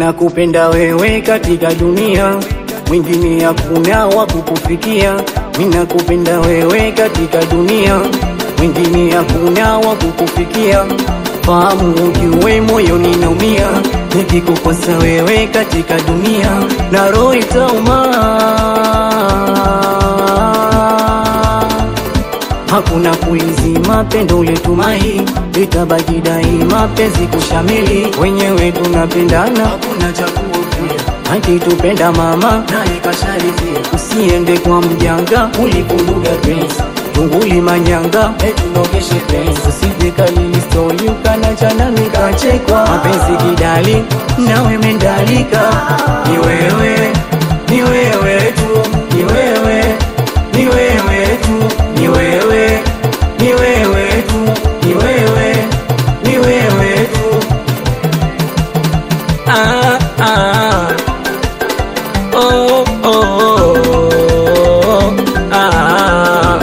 Ninakupenda wewe katika dunia, mwingine hakuna wa kukufikia. Ninakupenda wewe katika dunia, mwingine hakuna wa kukufikia. Fahamu ujue moyo ninaumia, nikikukosa wewe katika dunia, na roho itauma. Hakuna kuizima pendo letumai, litabaki daima penzi kushamili. Wenyewe tunapendana, hakuna cha kuhofia. Akitupenda mama naye kasharidhia, usiende kwa mjanga ulikunduga penzi tunguli manyanga etunogeshe penzi, usije kalili stori ukanachana nikachekwa. Mapenzi kidali nawe mendalika, ni wewe ni wewe tu, ni wewe ni wewe tu, ni wewe ni wewe tu, ni wewe ni wewe tu. Ah, ah. Oh, oh, oh, ah.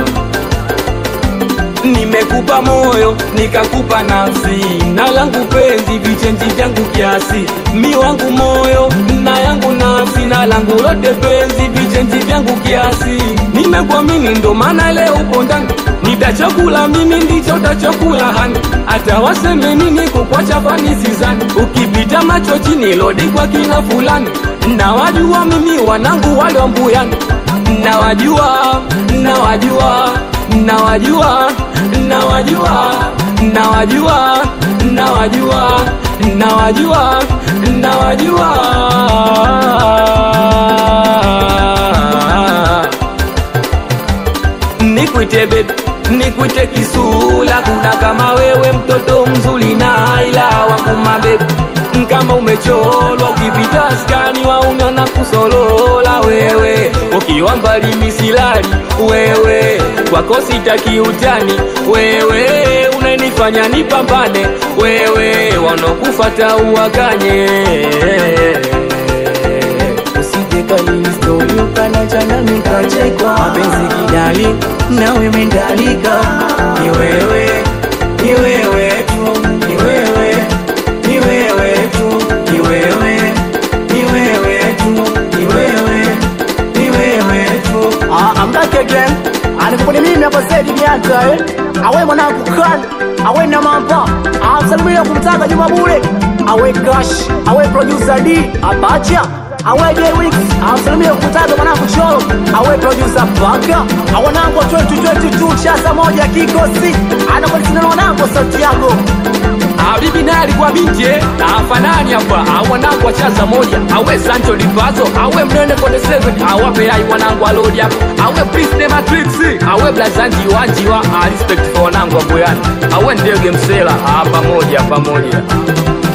Nimekupa moyo nikakupa nafsi, na langu penzi vichenji vyangu kiasi, mi wangu moyo na yangu nafsi, na langu lote penzi vichenji vyangu kiasi. Nimekuamini ndo maana leo upo ndani, nitachokula mimi ndicho utachokula hani, hata waseme nini kukwacha fani sizani, ukipita macho chini lodi kwa kina fulani, na wajua mimi wanangu wale wa mbuyani, na wajua na wajua na wajua na wajua na wajua na wajua na wajua na wajua nikwite bebi nikwite kisula kuna kama wewe mtoto mzuri na ila wangu mabebi kama umecholwa ukipita skani wauna na kusolola wewe ukiwa mbali misilali wewe kwako sitaki utani wewe unanifanya nipambane wewe wanokufata uwakanye usije kalili stori ukanachana nikachekwa. Mapenzi kidali nawe mendalika, ni wewe ni wewe tu, ni wewe ni wewe tu, ni wewe ni wewe tu, ni wewe ni wewe tu. Ah, I'm back again. Anikuponi mimi hapa Said Miaka eh. Awe mwanangu kan, awe na mampa. Amsalimia kumtaka Juma Bure. Awe Cash, awe producer D, Abacha. Awe J Wix, amsalimia kumtaka mwanangu Cholo. Awe producer Baka. Awe nangu 2022 chasa moja kikosi. Anakuwa wanangu sauti yako. Habibi naye alikuwa binti eh, na afanani hapa awanangu wachaza moja awe Sancho Lipazo awe mnene 47 awape ai wanangu alodi hapo awe Prince de Matrix awe Blazanji wanjiwa a respect for wanangu wa Boyani awe ndege msela ah, pamoja pamoja